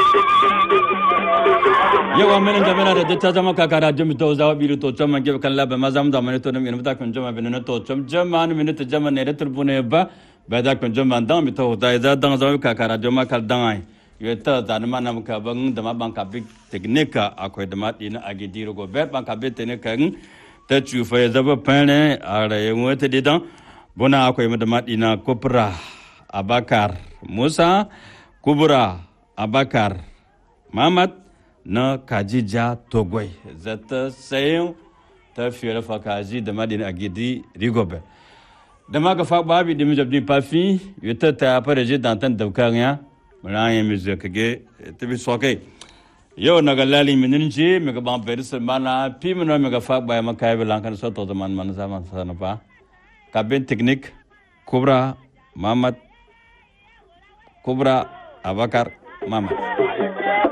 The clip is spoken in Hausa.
yawa menen jamena da ta zama kakara jami to zawa biru to chom man gebe kan labe mazam da mane to nem ina kun jama benen to chom jama an minute jama ne retur bune ba ba da kun jama dan mi to da za dan zawa kakara jama kal dan ai yo ta da ma nam ka bang da ma ban ka big technique akwai da ma dina agi diro go ber ban ka be tene kan ta chu fa ya zaba pane ara ya wata didan bona akwai da ma dina kopra abakar musa kubura abakar mamad na kajija togwai zata sayin ta fiye fa kaji da madina a gidi rigobe da maka fa babi da mijabdi pafi yata ta fara je dantan daukan ya muna yin mizu kage ta bi sokai yau na ga lali minin ji mi ga ban beri mana pi mi no mi ga fa ba ma kai bilan kan so to zaman man zaman sana ba kabin teknik kubra mamad kubra abakar mamad